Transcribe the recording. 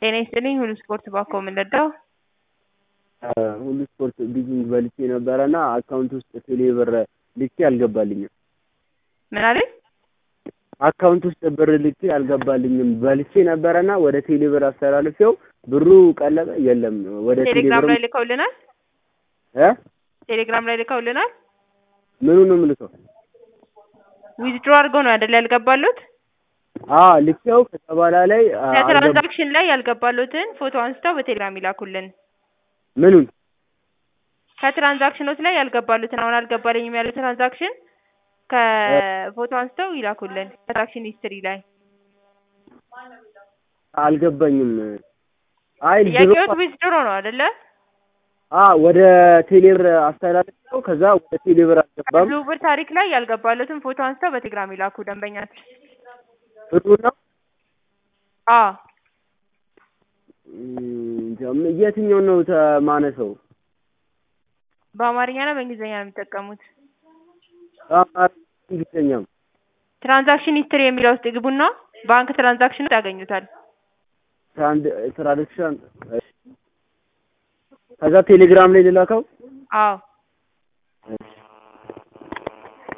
ጤና ይስጥልኝ ሁሉ ስፖርት ባኮ የምንረዳው ሁሉ ስፖርት ቢዚንግ በልቼ ነበረና አካውንት ውስጥ ቴሌ ብር ልኬ አልገባልኝም። ምን አለኝ? አካውንት ውስጥ ብር ልኬ አልገባልኝም። በልቼ ነበረና ወደ ቴሌ ብር አስተላልፌው ብሩ ቀለጠ። የለም ወደ ቴሌ ቴሌግራም ብር ላይ ልከውልናል። እ ቴሌግራም ላይ ልከውልናል። ምኑ ነው የምልከው? ዊዝድሮ አድርገው ነው አይደል ያልገባሉት? አ ልኬው ከዛ በኋላ ላይ አ- አልገባ- ከትራንዛክሽን ላይ ያልገባሉትን ፎቶ አንስተው በቴሌግራም ይላኩልን። ምኑን ከትራንዛክሽኖች ላይ ያልገባሉትን አሁን አልገባልኝም ያሉት ትራንዛክሽን ከፎቶ አንስተው ይላኩልን። ትራንዛክሽን ሂስትሪ ላይ አልገባኝም። አይ ድሮ ጥያቄዎች ዊዝድሮ ነው አይደለ? አ ወደ ቴሌ ብር አስተላልፌው ከዛ ወደ ቴሌ ብር አልገባም። ዝውውር ታሪክ ላይ ያልገባሉትን ፎቶ አንስተው በቴሌግራም ይላኩ ደንበኛችን። ብሩ ነው አዎ እም፣ የትኛው ነው ተማነሰው? በአማርኛ ነው በእንግሊዝኛ ነው የሚጠቀሙት? በአማርኛ እንግሊዝኛም ትራንዛክሽን ሂስትሪ የሚለው ውስጥ ይግቡና ባንክ ትራንዛክሽን ውስጥ ያገኙታል። ትራንድ- ትራዲክሽን እሺ። ከዛ ቴሌግራም ላይ ልላከው አዎ